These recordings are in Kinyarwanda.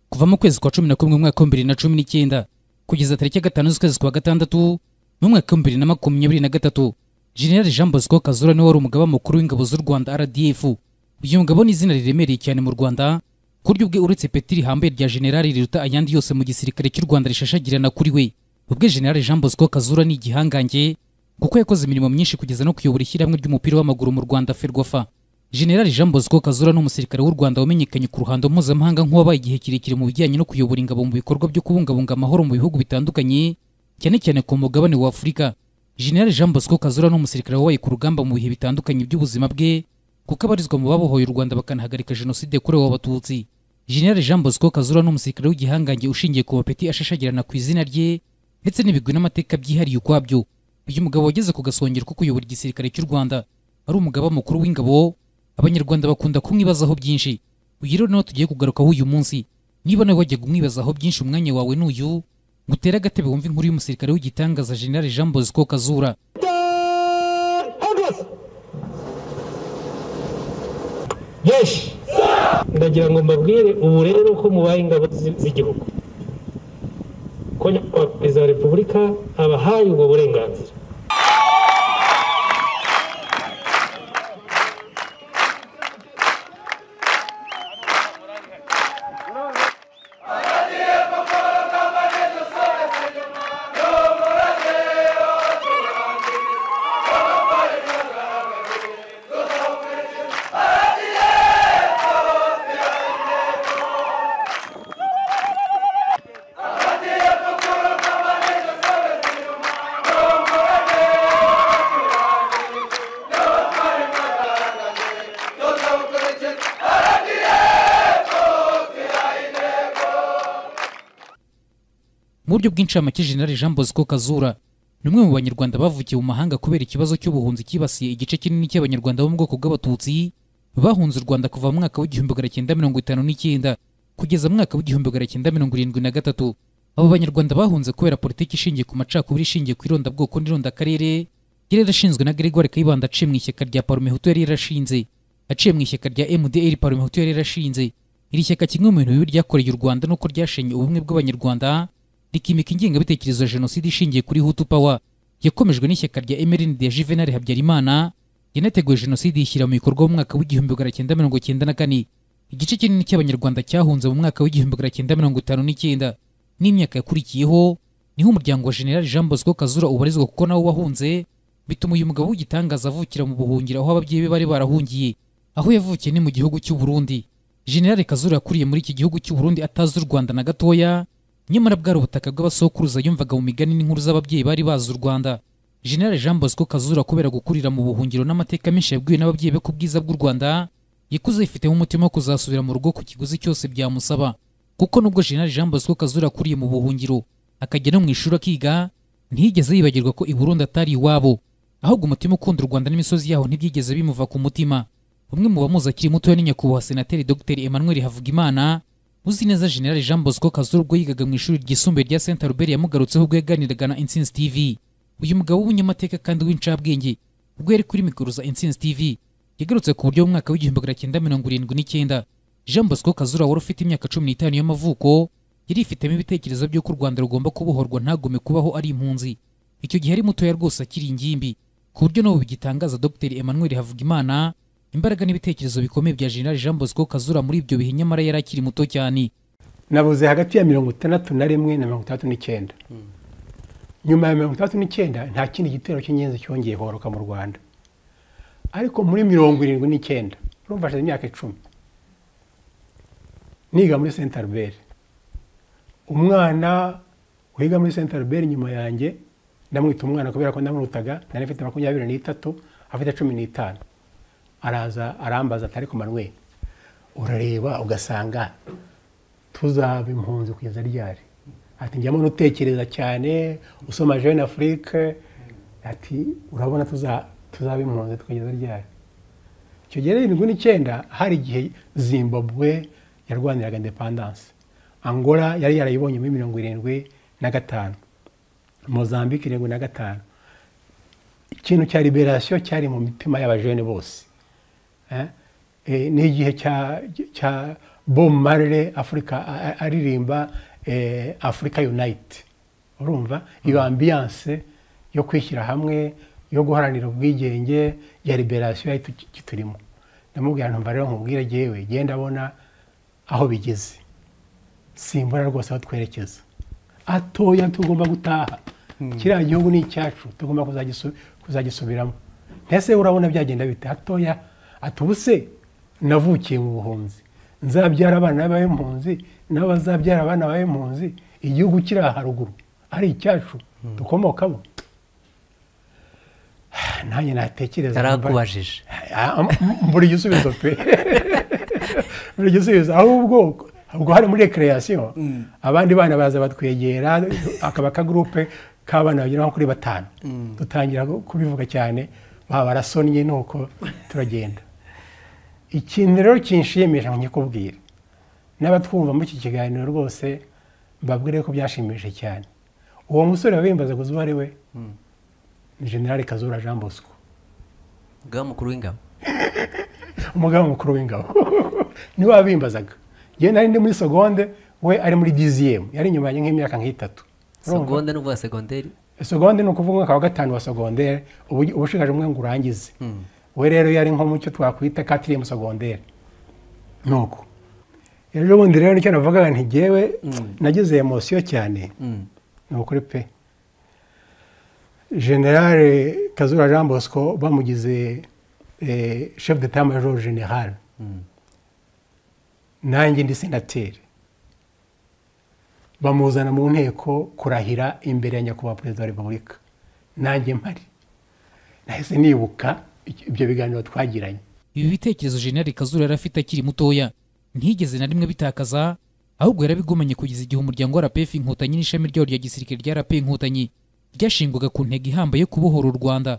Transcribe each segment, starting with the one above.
kuva mu kwezi kwa cumi na kumwe umwaka w'ibihumbi bibiri na cumi n'icyenda kugeza tariki ya gatanu z'ukwezi kwa gatandatu mu mwaka w'ibihumbi bibiri na makumyabiri na gatatu jenerali jean bosco kazura niwe wari umugaba mukuru w'ingabo z'u rwanda rdf uyu mugabo ni izina riremereye cyane mu rwanda ku buryo bwe uretse peti rihambaye rya jenerali riruta ayandi yose mu gisirikare cy'u rwanda rishashagirana kuri we ubwe jenerali jean bosco kazura ni igihangange kuko yakoze imirimo myinshi kugeza no kuyobora ishyirahamwe ry'umupira w'amaguru mu rwanda ferwafa jenerali jean bosco kazura ni umusirikare w'u rwanda wamenyekanye ku ruhando mpuzamahanga nk'uwabaye igihe kirekire mu bijyanye no kuyobora ingabo mu bikorwa byo kubungabunga amahoro mu bihugu bitandukanye cyane cyane ku mugabane wa afurika jenerali jean bosco kazura ni umusirikare wabaye ku rugamba mu bihe bitandukanye by'ubuzima bwe kuko abarizwa mu babohoye u rwanda bakanahagarika jenoside yakorewe abatutsi jenerali jean bosco kazura ni umusirikare w'igihangange ushingiye ku mapeti ashashagirana ku izina rye ndetse n'ibigwi n'amateka byihariye ukwabyo uyu mugabo wageze ku gasongero ko kuyobora igisirikare cy'u rwanda ari umugaba mukuru w'ingabo abanyarwanda bakunda kumwibazaho byinshi uyu rero niwo tugiye kugarukaho uyu munsi niba nawe wajya kumwibazaho byinshi umwanya wawe n'uyu ngo utere agatebe wumve inkuru y'umusirikare w'igitangaza jenerali jean bosco kazura jeshi ndagira ngo mbabwire ubu rero ko mubaye ingabo z'igihugu ko nyakubahwa perezida wa repubulika abahaye ubwo burenganzira mu buryo bw'incamake jenerali jean bosco kazura ni umwe mu banyarwanda bavukiye mu mahanga kubera ikibazo cy'ubuhunzi cyibasiye igice kinini cy'abanyarwanda bo mu bwoko bw'abatutsi bahunze u rwanda kuva mu mwaka w'igihumbi magana cyenda mirongo itanu n'icyenda kugeza mu mwaka w'igihumbi magana cyenda mirongo irindwi na gatatu abo banyarwanda bahunze kubera politiki ishingiye ku macakubiri ishingiye ku irondabwoko n'irondakarere yari yarashinzwe na gregoire kayibanda aciye mu ishyaka rya parumehutu yari yarashinze aciye mu ishyaka rya mdr parumehutu yari yarashinze iri shyaka kimwe mu bintu bibi ryakoreye u rwanda nuko ryashenye ubumwe bw'abanyarwanda rikimika ingengabitekerezo ya jenoside ishingiye kuri hutu pawa yakomejwe n'ishyaka rya mrnd ya juvenal habyarimana yanateguye jenoside yishyira mu bikorwa mu mwaka w'igihumbi magana cyenda mirongo cyenda na kane igice kinini cy'abanyarwanda cyahunze mu mwaka w'igihumbi magana cyenda mirongo itanu n'icyenda n'imyaka yakurikiyeho niho umuryango wa jenerali jean bosco kazura ubarizwa kuko nawo wahunze bituma uyu mugabo w'igitangaza avukira mu buhungiro aho ababyeyi be bari barahungiye aho yavukiye ni mu gihugu cy'u Burundi jenerali kazura yakuriye muri iki gihugu cy'u Burundi atazi u rwanda na gatoya nyamara bwari ubutaka bw'abasokuruza yumvaga mu migani n'inkuru z'ababyeyi bari bazi u rwanda jenerali jean bosco kazura kubera gukurira mu buhungiro n'amateka menshi yabwiwe n'ababyeyi be ku bwiza bw'u rwanda yakuze yifitemo umutima wo kuzasubira mu rugo ku kiguzi cyose byamusaba kuko nubwo jenerali jean bosco kazura akuriye mu buhungiro akajya no mu ishuri akiga ntiyigeze yibagirwa ko i burundi atari iwabo ahubwo umutima ukunda u rwanda n'imisozi yaho ntibyigeze bimuva ku mutima umwe mu bamuzi akiri mutoya ni nyakubahwa senateri dr emmanuel havugimana uzi neza jenerali jean bosco kazura ubwo yigaga mu ishuri ryisumbuye rya saint albert yamugarutseho ubwo yaganiraga na intsinzi tv uyu mugabo w'umunyamateka kandi w'incabwenge ubwo yari kuri mikoro za intsinzi tv yagarutse ku buryo mu mwaka w'igihumbi magana cyenda mirongo irindwi n'icyenda jean bosco kazura wari ufite imyaka cumi n'itanu y'amavuko yari ifitemo ibitekerezo by'uko u rwanda rugomba kubohorwa ntagome kubaho ari impunzi icyo gihe ari mutoya rwose akiri ingimbi ku buryo n'ubu bigitangaza dr emmanuel havugimana imbaraga n'ibitekerezo bikomeye bya jenerali jean bosco kazura muri ibyo bihe nyamara yari akiri muto cyane nabuze hagati ya mirongo itandatu na rimwe na mirongo itandatu n'icyenda nyuma ya mirongo itandatu n'icyenda nta kindi gitero cy'ingenzi cyongeye horoka mu rwanda ariko muri mirongo irindwi n'icyenda urumva hashize imyaka icumi niga muri saint albert umwana wiga muri saint albert nyuma yanjye ndamwita umwana kubera ko ndamurutaga nari mfite makumyabiri n'itatu afite cumi n'itanu araza arambaza atari ku manwe urareba ugasanga tuzaba impunzi kugeza ryari ati njyamo n'utekereza cyane usoma jeune afrique ati urabona tuzaba impunzi tukageza ryari icyo gihe irindwi n'icyenda hari igihe zimbabwe yarwaniraga indepandanse angola yari yarayibonye muri mirongo irindwi na gatanu mozambique irindwi na gatanu ikintu cya liberasiyo cyari mu mitima y'abajene bose eh, ni igihe cya cya bob marley afurika a- a- aririmba eh, africa unite urumva iyo ambiyanse yo kwishyira hamwe yo guharanira ubwigenge ya liberasiyo yari tu- kiturimo ndamubwira ntumva rero nkubwire jyewe genda abona aho bigeze simbura rwose aho twerekeza atoya tugomba gutaha kiriya gihugu ni icyacu tugomba kuzagisu- kuzagisubiramo mbese urabona byagenda bite hatoya atubuse navukiye mu buhunzi nzabyara abana b'impunzi nabo bazabyara abana b'impunzi igihugu kiri aha haruguru ari icyacu dukomokamo nanjye natekereza numva- yarakubajije buri gisubizo pe buri gisubizo ahubwo ubwo hari muri recreation abandi bana baza batwegera akaba akagurupe k'abana bagera nko kuri batanu dutangira kubivuga cyane baba barasonnye nuko turagenda ikintu rero kinshimisha nkikubwira n'abatwumva muri iki kiganiro rwose mbabwire ko byashimishije cyane uwo musore wabimbaza guza uwo ari we ni generale kazura jean bosco ubwa mukuru w'ingabo umugaba mukuru w'ingabo niwe wabimbazaga yewe nari ndi muri segonde we ari muri diziyemu yari inyuma yanjye nk'imyaka nk'itatu Urumva? segonde n'uvuga segonderi segonde ni ukuvuga umwaka wa gatanu wa segondere ubu uba ushigaje umwe ngo urangize we rero yari nko mu cyo twakwita katiriyemu segondere nuko ejo bundi rero nicyo navugaga nti ntigewe nagize emosiyo cyane Mm. ni ukuri pe generale kazura jean bosco bamugize eh, chef de temps major general nanjye ndi senateri bamuzana mu nteko kurahira imbere ya nyakubahwa perezida wa repubulika nanjye mpari nahise nibuka iki- ibyo biganiro twagiranye ibi bitekerezo jenali kazura yari afite akiri mutoya ntiyigeze na rimwe bitakaza ahubwo yarabigumanye kugeza igihe umuryango wa rpf inkotanyi n'ishami ryawo rya gisirikare rya rp inkotanyi ryashingwaga ku ntego ihambaye yo kubohora u rwanda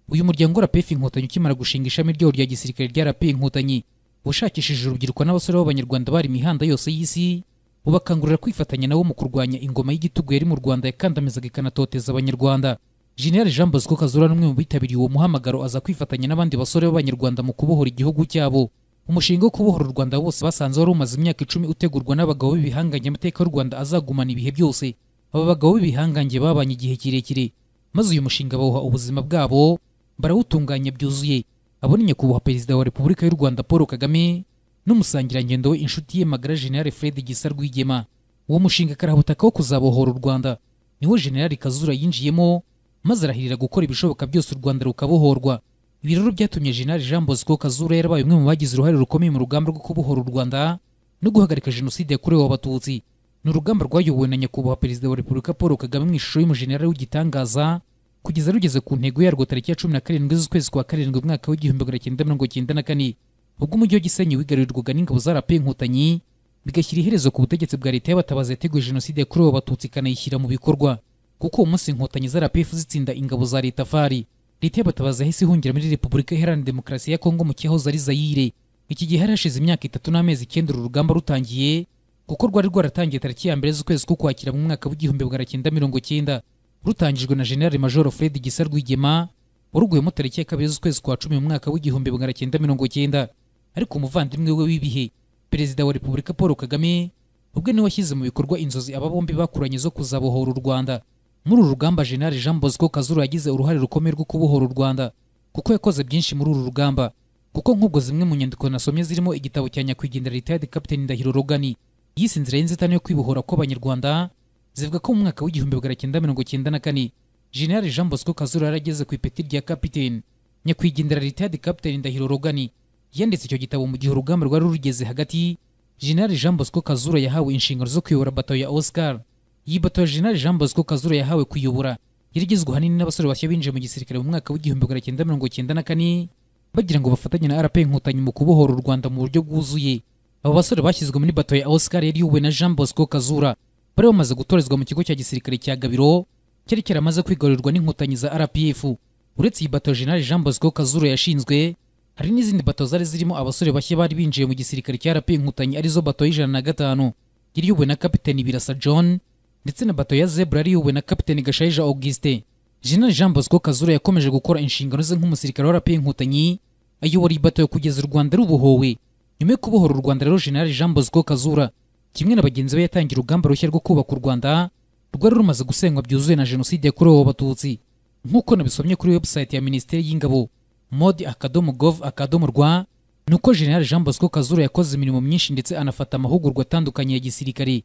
uyu muryango wa rpf inkotanyi ukimara gushinga ishami ryawo rya gisirikare rya rp inkotanyi washakishije urubyiruko n'abasore b'abanyarwanda bari imihanda yose y'isi ubakangurira kwifatanya nabo mu kurwanya ingoma y'igitugu yari mu rwanda yakandamizaga ikanatoteza abanyarwanda General Jean Bosco Kazura ni umwe mu bitabiriye uwo muhamagaro aza kwifatanya n'abandi basore b'Abanyarwanda mu kubohora igihugu cyabo. Umushinga wo kubohora u Rwanda bose basanze wari umaze imyaka icumi utegurwa n'abagabo b'ibihangange amateka y'u Rwanda azagumana ibihe byose. Aba bagabo b'ibihangange babanye igihe kirekire, maze uyu mushinga bawuha ubuzima bwabo, barawutunganya byuzuye. Abo ni Nyakubahwa Perezida wa Repubulika y'u Rwanda Paul Kagame n'umusangirangendo we inshuti ye magara General Fred Gisa Rwigema. Uwo mushinga karabutaka wo kuzabohora u Rwanda niwo General Kazura yinjiyemo maze arahirira gukora ibishoboka byose u Rwanda rukabohorwa. Ibi rero byatumye General Jean Bosco Kazura yarabaye umwe mu bagize uruhare rukomeye mu rugamba rwo kubohora u Rwanda no guhagarika jenoside yakorewe abatutsi. Ni urugamba rwayobowe na Nyakubahwa Perezida wa Repubulika Paul Kagame mu ishusho y'umujenerali w'igitangaza kugeza rugeze ku ntego yarwo tariki ya cumi na karindwi z'ukwezi kwa karindwi umwaka w'igihumbi magana cyenda mirongo cyenda na kane ubwo umujyi wa Gisenyi wigarurirwaga n'ingabo za RP Inkotanyi bigashyira iherezo ku butegetsi bwa leta y'abatabazi yateguye jenoside yakorewe abatutsi ikanayishyira mu bikorwa kuko uwo munsi inkotanyi za RPF zitsinda ingabo za leta fari leta y'abatabazi yahise ihungira muri repubulika iharanira demokarasi ya kongo mu cyahoze ari zayire iki gihe hari hashize imyaka itatu n'amezi icyenda uru rugamba rutangiye kuko rwari rwaratangiye tariki ya mbere z'ukwezi ko kwakira mu mwaka w'igihumbi magana cyenda mirongo cyenda rutangijwe na general major fred gisa rwigema waruguyemo tariki ya kabiri z'ukwezi kwa cumi mu mwaka w'igihumbi magana cyenda mirongo cyenda ariko umuvandimwe we w'ibihe perezida wa repubulika paul kagame ubwe niwe washyize mu bikorwa inzozi aba bombi bakuranye zo kuzabohora u rwanda muri uru rugamba general jean bosco kazura yagize uruhare rukomeye rwo kubohora u rwanda kuko yakoze byinshi muri uru rugamba kuko nk'ubwo zimwe mu nyandiko nasomye zirimo igitabo cya nyakwigendera retired captain ndahiro rogani yise inzira y'inzitane yo kwibohora kw'abanyarwanda zivuga ko mu mwaka w'igihumbi magana cyenda mirongo cyenda na kane general jean bosco kazura yarageze ku ipeti rya capitaine nyakwigendera retired captain ndahiro rogani yanditse icyo gitabo mu gihe urugamba rwari rugeze hagati General Jean Bosco Kazura yahawe inshingano zo kuyobora bato ya Oscar. Iyi bato ya General Jean Bosco Kazura yahawe kuyobora yari igizwe ahanini n'abasore bashya binjiye mu gisirikare mu mwaka w'igihumbi magana cyenda mirongo cyenda na kane bagira ngo bafatanye na RP Inkotanyi mu kubohora u Rwanda mu buryo bwuzuye. Abo basore bashyizwe muri bato ya Oscar yari iyobowe na Jean Bosco Kazura bari bamaze gutorezwa mu kigo cya gisirikare cya Gabiro cyari cyaramaze kwigarurirwa n'inkotanyi za RPF. Uretse iyi bato General Jean Bosco Kazura yashinzwe, hari n'izindi bato zari zirimo abasore bashya bari binjiye mu gisirikare cya RP Inkotanyi arizo bato y'ijana na gatanu yari iyobowe na Kapiteni Birasa John ndetse na bato ya Zebra yari iyobowe na Kapiteni Gashayija Auguste. General Jean Bosco Kazura yakomeje gukora inshingano ze nk'umusirikare wa RP Inkotanyi ayobora iyi bato kugeza u Rwanda rubohowe nyuma yo kubohora u rwanda rero jenerali jean bosco kazura kimwe na bagenzi be yatangiye urugamba rushya rwo kubaka u rwanda rwari rumaze gusenywa byuzuye na jenoside yakorewe abatutsi nk'uko nabisomye kuri website ya minisiteri y'ingabo modi akadomo gov akadomo rwa ni uko jenerali jean bosco kazura yakoze imirimo myinshi ndetse anafata amahugurwa atandukanye ya gisirikare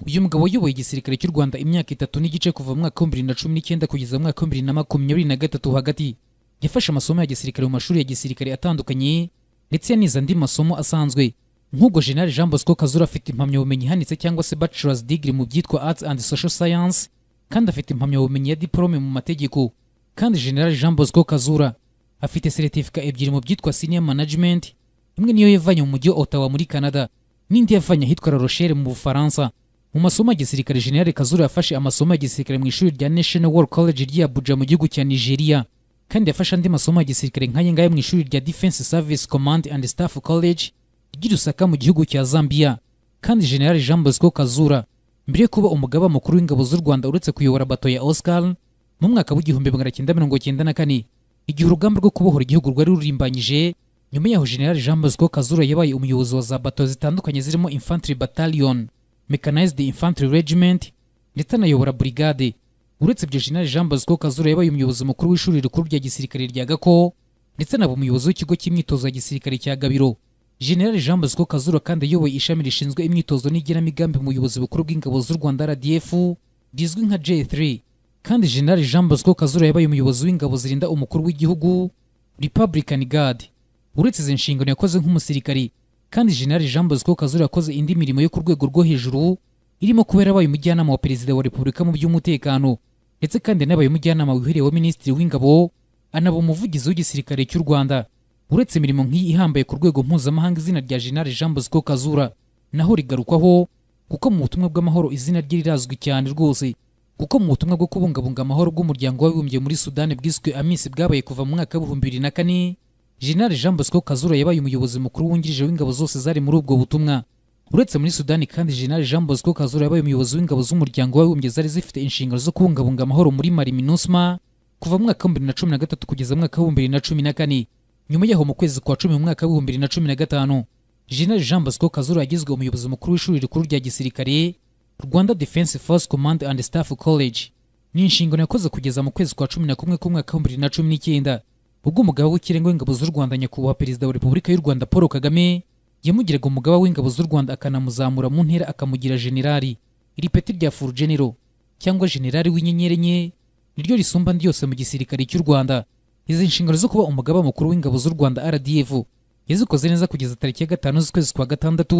uyu mugabo wayoboye igisirikare cy'u rwanda imyaka itatu n'igice kuva mu mwaka w'ibihumbi bibiri na cumi n'icyenda kugeza mu mwaka w'ibihumbi bibiri na makumyabiri na gatatu hagati yafashe amasomo ya gisirikare mu mashuri ya gisirikare atandukanye ndetse yanize andi masomo asanzwe nk'ubwo jenerali jean bosco kazura afite impamyabumenyi ihanitse cyangwa se bachelor's degree mu byitwa arts and social science kandi afite impamyabumenyi ya diplome mu mategeko kandi jenerali jean bosco kazura afite seritifika ebyiri mu byitwa senior management imwe niyo yavanye mu mujyi wa ottawa muri canada n'indi yavanye ahitwa la rochelle mu bufaransa mu masomo ya gisirikare jenerali kazura yafashe amasomo ya gisirikare mu ishuri rya national war college ry'i abuja mu gihugu cya nigeria kandi yafashe andi masomo ya gisirikare nk'aya ngaya mu ishuri rya defense service command and staff college ry'i rusaka mu gihugu cya zambia kandi jenerali jean bosco kazura mbere yo kuba umugaba mukuru w'ingabo z'u rwanda uretse kuyobora bato ya oscar mu mwaka w'igihumbi magana cyenda mirongo cyenda na kane igihe urugamba rwo kubohora igihugu rwari rurimbanyije nyuma yaho jenerali jean bosco kazura yabaye umuyobozi wa za bato zitandukanye zirimo infantry battalion mechanized infantry regiment ndetse anayobora brigade uretse ibyo jenerali jean bosco kazura yabaye umuyobozi mukuru w'ishuri rikuru rya gisirikare rya gako ndetse anaba umuyobozi w'ikigo cy'imyitozo ya gisirikare cya gabiro jenerali jean bosco kazura kandi ayoboye ishami rishinzwe imyitozo n'igenamigambi mu buyobozi bukuru bw'ingabo z'u rwanda rdf rizwi nka j3 kandi jenerali jean bosco kazura yabaye umuyobozi w'ingabo zirinda umukuru w'igihugu republican guard uretse izi nshingano yakoze nk'umusirikari kandi jenerali jean bosco kazura yakoze indi mirimo yo ku rwego rwo hejuru irimo kuba yarabaye umujyanama wa perezida wa repubulika mu by'umutekano ndetse kandi yanabaye umujyanama wihariye wa minisitiri w'ingabo anaba umuvugizi w'igisirikare cy'u rwanda uretse imirimo nk'iyi ihambaye ku rwego mpuzamahanga izina rya jenerali jean bosco kazura naho rigarukwaho kuko mu butumwa bw'amahoro izina rye rirazwi cyane rwose kuko mu butumwa bwo kubungabunga amahoro bw'umuryango w'abibumbye muri sudani bwiswe amisi bwabaye kuva mu mwaka w'ibihumbi bibiri na kane jenerali jean bosco kazura yabaye umuyobozi mukuru wungirije w'ingabo zose zari muri ubwo butumwa uretse muri sudani kandi jenerali jean bosco kazura yabaye umuyobozi w'ingabo z'umuryango w'abibumbye zari zifite inshingano zo kubungabunga amahoro muri mari minusma kuva mu mwaka w'ibihumbi bibiri na cumi na gatatu kugeza mu mwaka w'ibihumbi bibiri na cumi na kane nyuma yaho mu kwezi kwa cumi mu mwaka w'ibihumbi bibiri na cumi na gatanu jenerali jean bosco kazura yagizwe umuyobozi mukuru w'ishuri rikuru rya gisirikare rwanda defense force command and staff college ni inshingano yakoze kugeza mu kwezi kwa cumi na kumwe k'umwaka w'ibihumbi bibiri na cumi n'icyenda ubwo umugaba w'ikirenga w'ingabo z'u rwanda nyakubahwa perezida wa repubulika y'u rwanda paul kagame yamugiraga umugaba w'ingabo z'u rwanda akanamuzamura mu ntera akamugira generali iri peti rya furu genero cyangwa generali w'inyenyeri enye niryo risumba andi yose mu gisirikare cy'u rwanda izi nshingano zo kuba umugaba mukuru w'ingabo z'u rwanda rdf yazikoze neza kugeza tariki ya gatanu z'ukwezi kwa gatandatu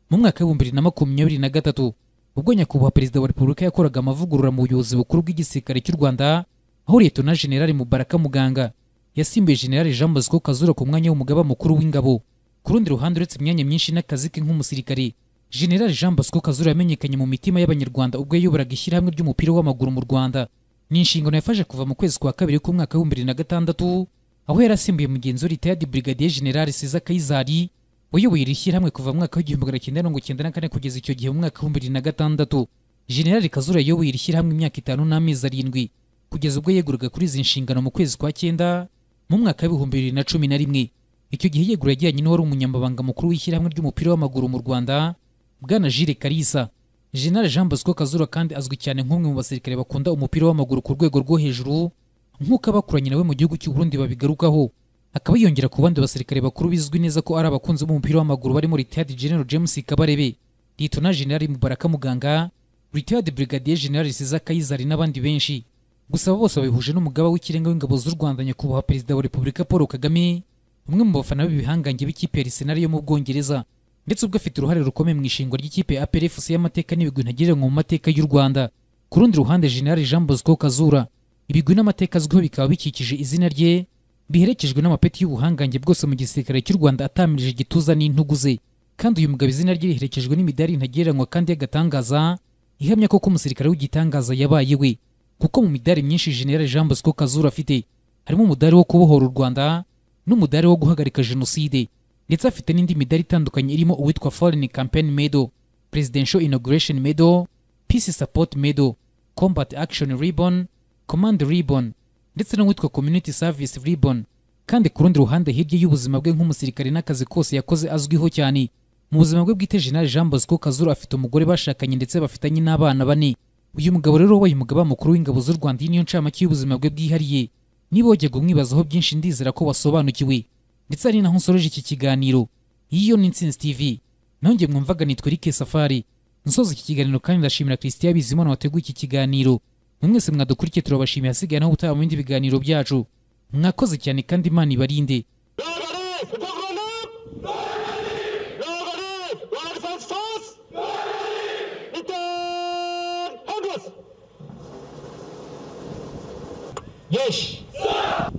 mu mwaka w'ibihumbi bibiri na makumyabiri na gatatu ubwo nyakubahwa perezida wa repubulika yakoraga amavugurura mu buyobozi bukuru bw'igisirikare cy'u rwanda aho liyetona generali mubaraka muganga yasimbuye generali jean bosco kazura ku mwanya w'umugaba mukuru w'ingabo ku rundi ruhande uretse imyanya myinshi n'akazi ke nk'umusirikare generali jean bosco kazura yamenyekanye mu mitima y'abanyarwanda ubwo yayoboraga ishyirahamwe ry'umupira w'amaguru mu rwanda ni inshingano yafashe kuva mu kwezi kwa kabiri k'umwaka w'ibihumbi bibiri na gatandatu aho yari asimbuye mugenzi we ritayadi brigadier generali seza kayizari wayoboye iri shyirahamwe kuva mu mwaka w'igihumbi magana cyenda mirongo cyenda na kane kugeza icyo gihe mu mwaka w'ibihumbi bibiri na gatandatu generali kazura yayoboye iri shyirahamwe imyaka itanu n'amezi arindwi kugeza ubwo yeguraga kuri izi nshingano mu kwezi kwa cyenda mu mwaka w'ibihumbi bibiri na cumi na rimwe icyo gihe yegura yajyanye n'uwari umunyamabanga mukuru w'ishyirahamwe ry'umupira w'amaguru mu rwanda bwana jire karisa jenerali jean bosco kazura kandi azwi cyane nk'umwe mu basirikare bakunda umupira w'amaguru ku rwego rwo hejuru nk'uko abakuranye nawe mu gihugu cy'u Burundi babigarukaho akaba yiyongera ku bandi basirikare bakuru bizwi neza ko ari abakunzi b'umupira w'amaguru barimo retired general james kabarebe litona jenerali mubaraka muganga retired brigadier general siza kayizari n'abandi benshi gusa abo bose babihuje n'umugaba w'ikirenga w'ingabo z'u rwanda nyakubahwa perezida wa repubulika paul kagame umwe mu bafana b'ibihangange b'ikipe ya Arsenal yo mu Bwongereza ndetse ubwo afite uruhare rukomeye mu ishingwa ry'ikipe ya APR FC y'amateka n'ibigwi ntagereranywa mu mateka y'u Rwanda ku rundi ruhande General Jean Bosco Kazura ibigwi n'amateka azwiho bikaba bikikije izina rye biherekejwe n'amapeti y'ubuhangange bwose mu gisirikare cy'u Rwanda atamirije igituza n'intugu ze kandi uyu mugabo izina rye riherekejwe n'imidari ntagereranywa kandi y'agatangaza ihamya ko ko umusirikare w'igitangaza yabaye we kuko mu midari myinshi General Jean Bosco Kazura afite harimo umudari wo kubohora u Rwanda n'umudari wo guhagarika jenoside ndetse afite n'indi midari itandukanye irimo uwitwa foreign campaign medal presidential inauguration medal peace support medal combat action ribbon command ribbon ndetse n'uwitwa community service ribbon kandi ku rundi ruhande hirya y'ubuzima bwe nk'umusirikare n'akazi kose yakoze azwiho cyane mu buzima bwe bwite General Jean Bosco Kazura afite umugore bashakanye ndetse bafitanye n'abana bane uyu mugabo rero wabaye umugaba mukuru w'ingabo z'u Rwanda iyi niyo ncamake y'ubuzima bwe bwihariye niba wajyaga umwibazaho byinshi ndizera ko wasobanukiwe ndetse ari naho nsoreje iki kiganiro iyo ni Intsinzi TV nongeye mwumvaga nitwa Eric Safari nsoza iki kiganiro kandi ndashimira Christian Bizimana wateguye iki kiganiro mwese mwadukurikiye turabashimiye hasigaye naho ubutaha mu bindi biganiro byacu mwakoze cyane kandi imana ibarinde Nobody! People grown up! Nobody! Nobody! One defense force! Nobody! Return! Hundreds! yeshi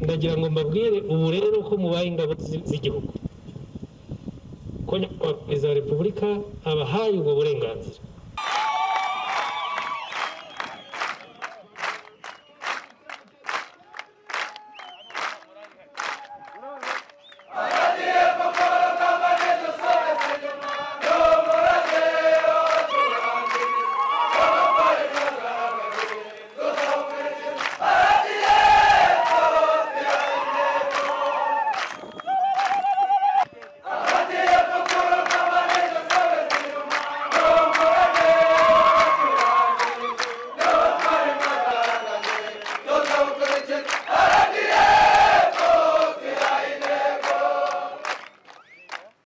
ndagira ngo mbabwire ubu rero ko mubaye ingabo zi- z'igihugu ko nyakubahwa perezida wa repubulika abahaye ubwo burenganzira